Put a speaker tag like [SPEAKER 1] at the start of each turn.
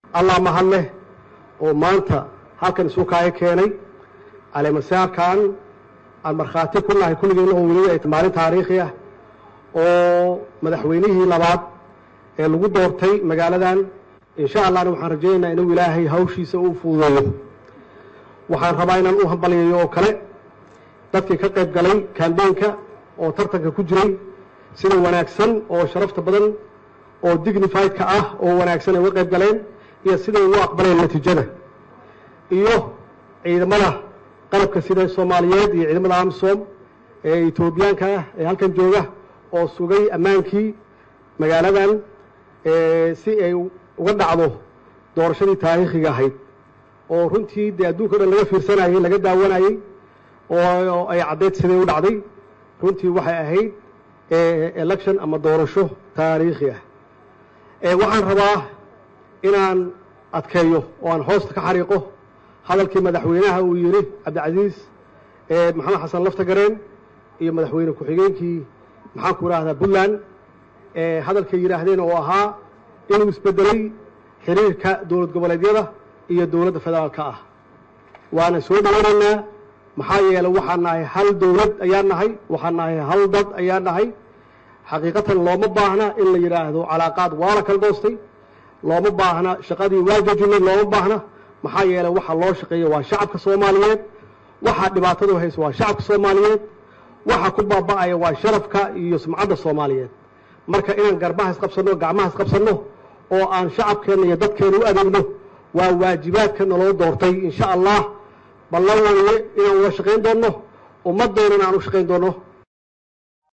[SPEAKER 1] allah mahad leh oo maanta halkan isu kaaga keenay caleemasaarkan aan markhaati ku nahay kulligeenna oo weliba ay maalin taariikhi ah oo madaxweynihii labaad ee lagu doortay magaaladan insha allahna waxaan rajaynaynaa inuu ilaahay hawshiisa u fududeeyo waxaan rabaa inaan u hambaliyayo oo kale dadkii ka qayb galay kambeynka oo tartanka ku jiray sida wanaagsan oo sharafta badan oo dignifiedka ah oo wanaagsan ay uga qayb galeen iyo siday ugu aqbaleen natiijada iyo ciidamada qalabka sida soomaaliyeed iyo ciidamada amsom ee etoobiyaanka ah ee halkan jooga oo sugay ammaankii magaaladan si ay uga dhacdo doorashadii taariikhiga ahayd oo runtii dee adduunka o dhan laga fiirsanayey laga daawanayey oo ay caddeyd siday u dhacday runtii waxay ahayd election ama doorasho taariikhi ah waxaan rabaa inaan adkeeyo oo aan hoosta ka xariiqo hadalkii madaxweynaha uu yidhi cabdicasiis maxamed xasan laftagareen iyo madaxweyne ku-xigeenkii maxaan ku idhaahdaa puntland hadalkay yidhaahdeen oo ahaa inuu isbedelay xiriirka dowlad goboleedyada iyo dowladda federaalka ah waana soo dhawanaynaa maxaa yeelay waxaan nahay hal dowlad ayaan nahay waxaan nahay hal dad ayaan nahay xaqiiqatan looma baahna in la yidhaahdo calaaqaad waa la kala doostay looma baahna shaqadii waa jojinay looma baahna maxaa yeelay waxa loo shaqeeya waa shacabka soomaaliyeed waxaa dhibaatadu hayso waa shacabka soomaaliyeed waxa ku baaba'aya waa sharafka iyo sumcadda soomaaliyeed marka inaan garbaha isqabsanno gacmaha isqabsanno oo aan shacabkeenna iyo dadkeena u adeegno waa waajibaadka naloo doortay insha allah ballan weye inaan wada shaqayn doonno ummaddoonana aan u shaqayn doonno